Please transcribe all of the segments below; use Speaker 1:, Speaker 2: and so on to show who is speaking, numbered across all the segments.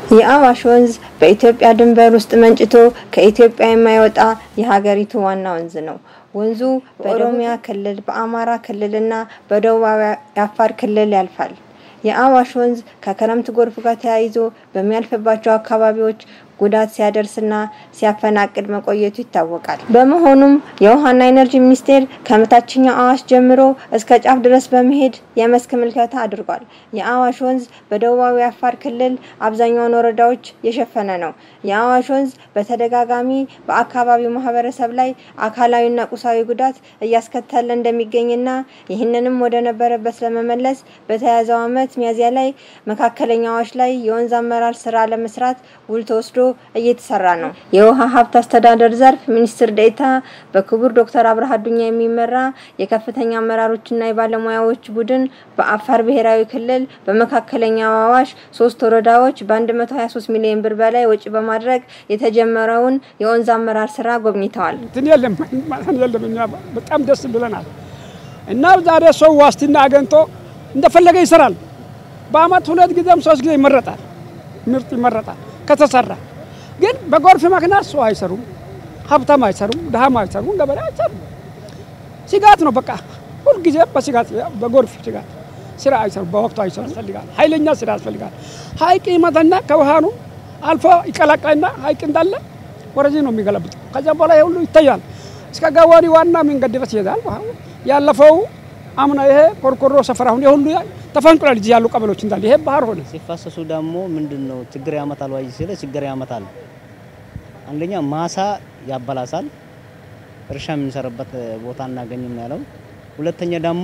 Speaker 1: የአዋሽ ወንዝ በኢትዮጵያ ድንበር ውስጥ መንጭቶ ከኢትዮጵያ የማይወጣ የሀገሪቱ ዋና ወንዝ ነው። ወንዙ በኦሮሚያ ክልል፣ በአማራ ክልልና በደቡባዊ የአፋር ክልል ያልፋል። የአዋሽ ወንዝ ከክረምት ጎርፍ ጋር ተያይዞ በሚያልፍባቸው አካባቢዎች ጉዳት ሲያደርስና ሲያፈናቅል መቆየቱ ይታወቃል። በመሆኑም የውሃና ኢነርጂ ሚኒስቴር ከታችኛው አዋሽ ጀምሮ እስከ ጫፍ ድረስ በመሄድ የመስክ ምልከታ አድርጓል። የአዋሽ ወንዝ በደቡባዊ አፋር ክልል አብዛኛውን ወረዳዎች የሸፈነ ነው። የአዋሽ ወንዝ በተደጋጋሚ በአካባቢው ማህበረሰብ ላይ አካላዊና ቁሳዊ ጉዳት እያስከተለ እንደሚገኝና ይህንንም ወደ ነበረበት ለመመለስ በተያዘው ዓመት ሚያዝያ ላይ መካከለኛ አዋሽ ላይ የወንዝ አመራር ስራ ለመስራት ውል ተወስዶ እየተሰራ ነው። የውሃ ሀብት አስተዳደር ዘርፍ ሚኒስትር ዴኤታ በክቡር ዶክተር አብርሃ አዱኛ የሚመራ የከፍተኛ አመራሮችና የባለሙያዎች ቡድን በአፋር ብሔራዊ ክልል በመካከለኛው አዋሽ ሶስት ወረዳዎች በ123 ሚሊዮን ብር በላይ ወጪ በማድረግ የተጀመረውን የወንዝ አመራር ስራ ጎብኝተዋል።
Speaker 2: እንትን የለም የለም። እኛ በጣም ደስ ብለናል እና ዛሬ ሰው ዋስትና አገኝቶ እንደፈለገ ይሰራል። በአመት ሁለት ጊዜም ሶስት ጊዜ ይመረጣል፣ ምርጥ ይመረጣል ከተሰራ ግን በጎርፍ ምክንያት ሰው አይሰሩም፣ ሀብታም አይሰሩም፣ ድሃም አይሰሩም፣ ገበሬ አይሰሩም። ስጋት ነው በቃ ሁልጊዜ በስጋት በጎርፍ ስጋት ስራ አይሰሩም፣ በወቅቱ አይሰሩ ያስፈልጋል። ኃይለኛ ስራ ያስፈልጋል። ሀይቅ ይመታና ከውሃኑ አልፎ ይቀላቀልና ሀይቅ እንዳለ ወደዚህ ነው የሚገለብጥ። ከዚያ በኋላ ሁሉ ይታያል። እስከ ጋዋሪ ዋና መንገድ ድረስ ይሄዳል። ያለፈው አምና ይሄ ኮርኮሮ ሰፈር አሁን የሁሉ ተፈንቅሏል። እዚህ ያሉ ቀበሎች እንዳለ ይሄ ባህር ሆነ።
Speaker 3: ሲፋሰሱ ደግሞ ምንድን ነው ችግር ያመጣል ወይ ሲለ ችግር ያመጣል። አንደኛ ማሳ ያበላሳል፣ እርሻ የምንሰራበት ቦታ እናገኝም ያለው። ሁለተኛ ደግሞ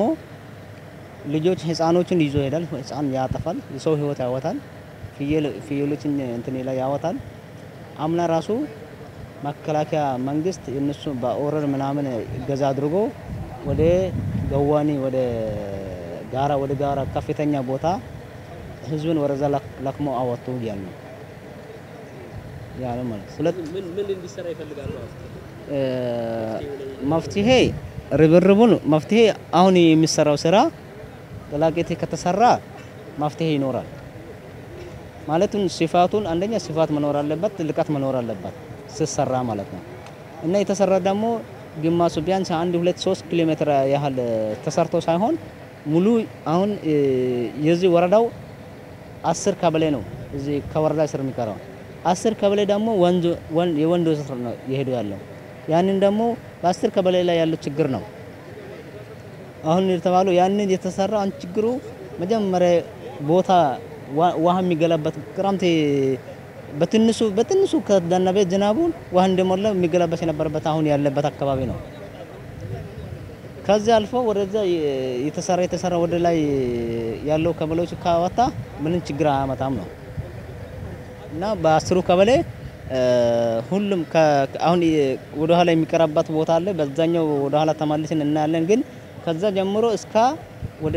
Speaker 3: ልጆች ህፃኖችን ይዞ ይሄዳል፣ ህፃን ያጠፋል፣ የሰው ህይወት ያወጣል፣ ፍየሎችን እንትን ላይ ያወጣል። አምና ራሱ መከላከያ መንግስት እነሱ በኦረር ምናምን እገዛ አድርጎ ወደ ገዋኔ ወደ ጋራ ወደ ጋራ ከፍተኛ ቦታ ህዝብን ወረዛ ለክሞ አወጡ ያሉ ያለ ማለት ሁለት
Speaker 4: ምን ምን እንዲሰራ ይፈልጋሉ?
Speaker 3: መፍትሄ ርብርቡን መፍትሄ አሁን የሚሰራው ስራ ገላቄቴ ከተሰራ መፍትሄ ይኖራል። ማለቱን ስፋቱን አንደኛ ስፋት መኖር አለበት፣ ጥልቀት መኖር አለበት ሲሰራ ማለት ነው እና የተሰራ ደግሞ ግማሱ ቢያንስ አንድ ሁለት ሶስት ኪሎ ሜትር ያህል ተሰርቶ ሳይሆን ሙሉ አሁን የዚህ ወረዳው አስር ቀበሌ ነው። እዚህ ከወረዳ ስር የሚቀረው አስር ቀበሌ ደግሞ ወንዝ የወንዶ ስር ነው የሄዱ ያለው። ያንን ደግሞ በአስር ቀበሌ ላይ ያለው ችግር ነው አሁን የተባለው ያንን የተሰራ አንድ ችግሩ መጀመሪያ ቦታ ውሃ የሚገላበት ክረምት በትንሱ በትንሱ ከዘነበ ዝናቡን ውሃ እንደሞላ የሚገላበት የነበረበት አሁን ያለበት አካባቢ ነው። ከዚህ አልፎ ወደዛ የተሰራ የተሰራ ወደ ላይ ያለው ቀበሌዎች ካወጣ ምንም ችግር አያመጣም ነው እና በአስሩ ቀበሌ ሁሉም አሁን ወደ ኋላ የሚቀራባት ቦታ አለ። በዛኛው ወደ ኋላ ተመልሰን እናያለን። ግን ከዛ ጀምሮ እስከ ወደ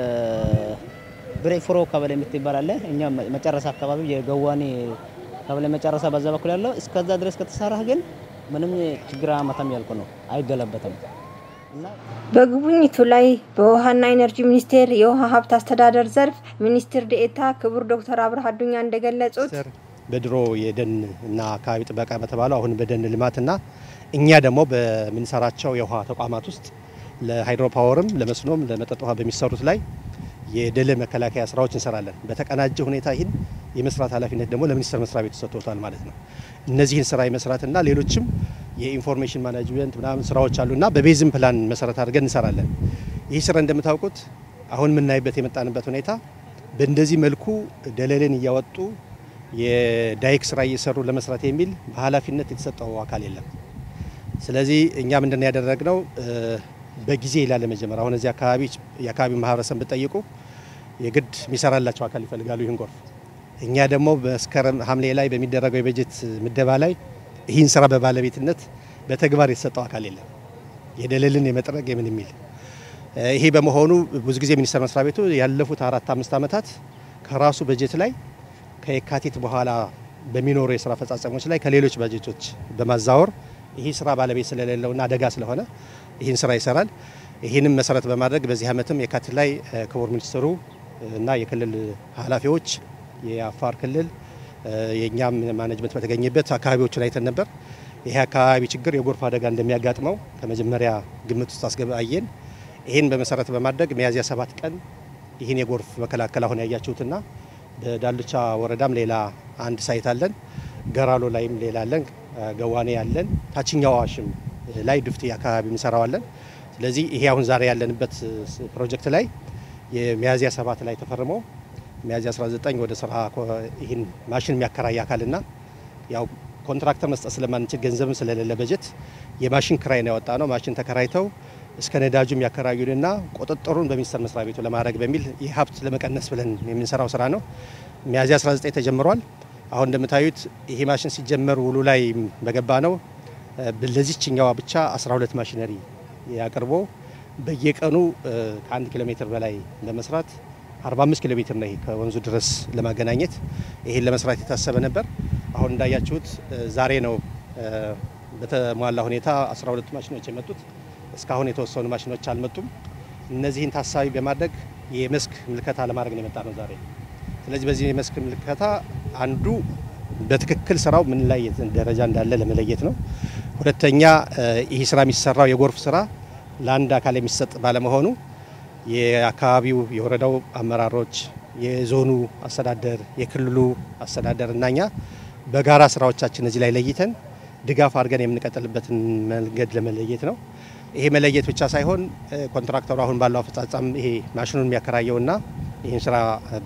Speaker 3: ብሬፍሮ ቀበሌ የምትባል አለ። እኛ መጨረሻ አካባቢ የገዋኔ ቀበሌ መጨረሻ በዛ በኩል ያለው እስከዛ ድረስ ከተሰራ ግን ምንም ችግር አያመጣም ያልኩ ነው፣ አይገለበትም።
Speaker 1: በጉብኝቱ ላይ በውሃና ኢነርጂ ሚኒስቴር የውሃ ሀብት አስተዳደር ዘርፍ ሚኒስትር ዴኤታ ክቡር ዶክተር አብርሃ አዱኛ እንደገለጹት
Speaker 5: በድሮ የደን እና አካባቢ ጥበቃ በተባለው አሁን በደን ልማትና እኛ ደግሞ በምንሰራቸው የውሃ ተቋማት ውስጥ ለሃይድሮ ፓወርም ለመስኖም ለመጠጥ ውሃ በሚሰሩት ላይ የደለ መከላከያ ስራዎች እንሰራለን። በተቀናጀ ሁኔታ ይህን የመስራት ኃላፊነት ደግሞ ለሚኒስቴር መስሪያ ቤቱ ሰጥቶታል ማለት ነው። እነዚህን ስራ የመስራትና ሌሎችም የኢንፎርሜሽን ማኔጅመንት ምናምን ስራዎች አሉና በቤዝም ፕላን መሰረት አድርገን እንሰራለን። ይህ ስራ እንደምታውቁት አሁን የምናይበት የመጣንበት ሁኔታ በእንደዚህ መልኩ ደለልን እያወጡ የዳይክ ስራ እየሰሩ ለመስራት የሚል በኃላፊነት የተሰጠው አካል የለም። ስለዚህ እኛ ምንድን ያደረግነው በጊዜ ይላል ለመጀመር አሁን እዚህ አካባቢ የአካባቢ ማህበረሰብ ብጠይቁ የግድ የሚሰራላቸው አካል ይፈልጋሉ ይህን ጎርፍ። እኛ ደግሞ መስከረም ሐምሌ ላይ በሚደረገው የበጀት ምደባ ላይ ይህን ስራ በባለቤትነት በተግባር የተሰጠው አካል የለም። የደለልን የመጥረግ የምን የሚል ይሄ በመሆኑ ብዙ ጊዜ ሚኒስቴር መስሪያ ቤቱ ያለፉት አራት አምስት ዓመታት ከራሱ በጀት ላይ ከየካቲት በኋላ በሚኖሩ የስራ አፈጻጸሞች ላይ ከሌሎች በጀቶች በማዛወር ይህ ስራ ባለቤት ስለሌለውና አደጋ ስለሆነ ይህን ስራ ይሰራል። ይህንም መሰረት በማድረግ በዚህ ዓመትም የካቲት ላይ ክቡር ሚኒስትሩ እና የክልል ኃላፊዎች የአፋር ክልል የእኛም ማኔጅመንት በተገኘበት አካባቢዎችን አይተን ነበር። ይሄ አካባቢ ችግር የጎርፍ አደጋ እንደሚያጋጥመው ከመጀመሪያ ግምት ውስጥ አስገባየን። ይህን በመሰረት በማድረግ ሚያዝያ ሰባት ቀን ይህን የጎርፍ መከላከል አሁን ያያችሁትና በዳልቻ ወረዳም ሌላ አንድ ሳይት አለን። ገራሎ ላይም ሌላ አለን። ገዋኔ ያለን ታችኛው አዋሽም ላይ ድፍቲ አካባቢ እንሰራዋለን። ስለዚህ ይሄ አሁን ዛሬ ያለንበት ፕሮጀክት ላይ የሚያዝያ ሰባት ላይ ተፈርሞ ሚያዝያ 19 ወደ ስራ ይህን ማሽን የሚያከራይ አካልና ያው ኮንትራክተር መስጠት ስለማንችል ገንዘብም ስለሌለ በጀት የማሽን ክራይ ነው ያወጣ ነው። ማሽን ተከራይተው እስከ ነዳጁ የሚያከራዩንና ቁጥጥሩን በሚኒስቴር መስሪያ ቤቱ ለማድረግ በሚል ይህ ሀብት ለመቀነስ ብለን የምንሰራው ስራ ነው። ሚያዝያ 19 ተጀምሯል። አሁን እንደምታዩት ይሄ ማሽን ሲጀመር ውሉ ላይ በገባ ነው ለዚችኛዋ ብቻ 12 ማሽነሪ ያቅርቦ በየቀኑ ከአንድ ኪሎ ሜትር በላይ በመስራት 45 ኪሎ ሜትር ነው ከወንዙ ድረስ ለማገናኘት ይሄን ለመስራት የታሰበ ነበር። አሁን እንዳያችሁት ዛሬ ነው በተሟላ ሁኔታ 12 ማሽኖች የመጡት። እስካሁን የተወሰኑ ማሽኖች አልመጡም። እነዚህን ታሳቢ በማድረግ የመስክ ምልከታ ለማድረግ ነው የመጣ ነው ዛሬ። ስለዚህ በዚህ የመስክ ምልከታ አንዱ በትክክል ስራው ምን ላይ ደረጃ እንዳለ ለመለየት ነው። ሁለተኛ ይህ ስራ የሚሰራው የጎርፍ ስራ ለአንድ አካል የሚሰጥ ባለመሆኑ የአካባቢው የወረዳው አመራሮች፣ የዞኑ አስተዳደር፣ የክልሉ አስተዳደር እና እኛ በጋራ ስራዎቻችን እዚህ ላይ ለይተን ድጋፍ አድርገን የምንቀጥልበትን መንገድ ለመለየት ነው። ይሄ መለየት ብቻ ሳይሆን ኮንትራክተሩ አሁን ባለው አፈጻጸም ይሄ ማሽኑን የሚያከራየውና ይህን ስራ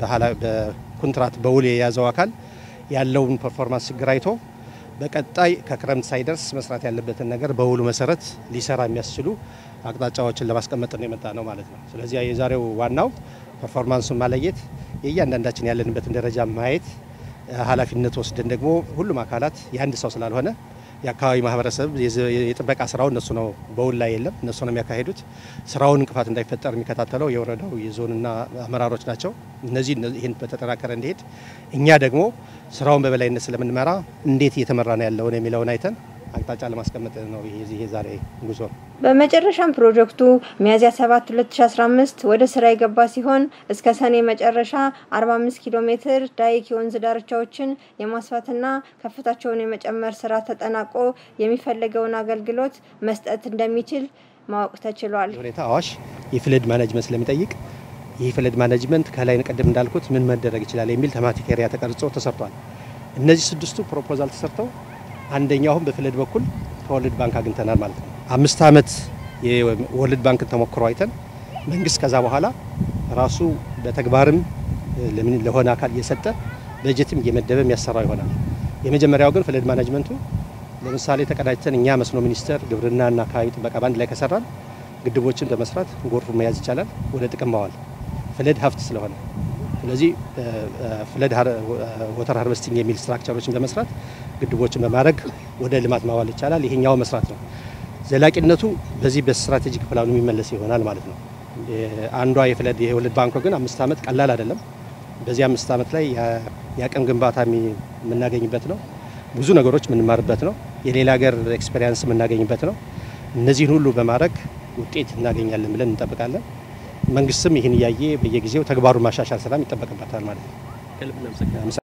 Speaker 5: በኮንትራት በውል የያዘው አካል ያለውን ፐርፎርማንስ ችግር አይቶ በቀጣይ ከክረምት ሳይደርስ መስራት ያለበትን ነገር በውሉ መሰረት ሊሰራ የሚያስችሉ አቅጣጫዎችን ለማስቀመጥ ነው የመጣ ነው ማለት ነው። ስለዚህ የዛሬው ዋናው ፐርፎርማንሱን ማለየት፣ የእያንዳንዳችን ያለንበትን ደረጃ ማየት፣ ኃላፊነት ወስደን ደግሞ ሁሉም አካላት የአንድ ሰው ስላልሆነ የአካባቢ ማህበረሰብ የጥበቃ ስራው እነሱ ነው በውል ላይ የለም እነሱ ነው የሚያካሂዱት። ስራውን እንቅፋት እንዳይፈጠር የሚከታተለው የወረዳው የዞንና አመራሮች ናቸው። እነዚህ ይህን በተጠናከረ እንዲሄድ እኛ ደግሞ ስራውን በበላይነት ስለምንመራ እንዴት እየተመራ ነው ያለውን የሚለውን አይተን አቅጣጫ ለማስቀመጥ ነው ይሄ ዛሬ ጉዞ።
Speaker 1: በመጨረሻም ፕሮጀክቱ ሚያዝያ 7 2015 ወደ ስራ የገባ ሲሆን እስከ ሰኔ መጨረሻ 45 ኪሎ ሜትር ዳይክ የወንዝ ዳርቻዎችን የማስፋትና ከፍታቸውን የመጨመር ስራ ተጠናቆ የሚፈለገውን አገልግሎት መስጠት እንደሚችል ማወቅ ተችሏል።
Speaker 5: ሁኔታ አዋሽ የፍለድ ማኔጅመንት ስለሚጠይቅ ይህ ፍለድ ማኔጅመንት ከላይ ቀደም እንዳልኩት ምን መደረግ ይችላል የሚል ተማቲክ ኤሪያ ተቀርጾ ተሰርቷል። እነዚህ ስድስቱ ፕሮፖዛል ተሰርተው አንደኛው አሁን በፍለድ በኩል ከወርልድ ባንክ አግኝተናል ማለት ነው። አምስት ዓመት የወርልድ ባንክን ተሞክሮ አይተን መንግስት ከዛ በኋላ ራሱ በተግባርም ለሆነ አካል እየሰጠ በጀትም እየመደበ የሚያሰራው ይሆናል። የመጀመሪያው ግን ፍለድ ማኔጅመንቱ ለምሳሌ ተቀዳጅተን እኛ መስኖ ሚኒስቴር፣ ግብርናና አካባቢ ጥበቃ ባንድ ላይ ከሰራን ግድቦችን በመስራት ጎርፉ መያዝ ይቻላል፣ ወደ ጥቅም ማዋል ፍለድ ሀብት ስለሆነ ስለዚህ ፍለድ ወተር ሃርቨስቲንግ የሚል ስትራክቸሮችን በመስራት ግድቦችን በማድረግ ወደ ልማት ማዋል ይቻላል። ይሄኛው መስራት ነው። ዘላቂነቱ በዚህ በስትራቴጂክ ፕላኑ የሚመለስ ይሆናል ማለት ነው። አንዷ የፍለድ የወርልድ ባንክ ግን አምስት ዓመት ቀላል አይደለም። በዚህ አምስት ዓመት ላይ የአቅም ግንባታ የምናገኝበት ነው። ብዙ ነገሮች የምንማርበት ነው። የሌላ ሀገር ኤክስፔሪንስ የምናገኝበት ነው። እነዚህን ሁሉ በማድረግ ውጤት እናገኛለን ብለን እንጠብቃለን። መንግስትም ይህን እያየ በየጊዜው ተግባሩን ማሻሻል ስራም ይጠበቅበታል ማለት ነው።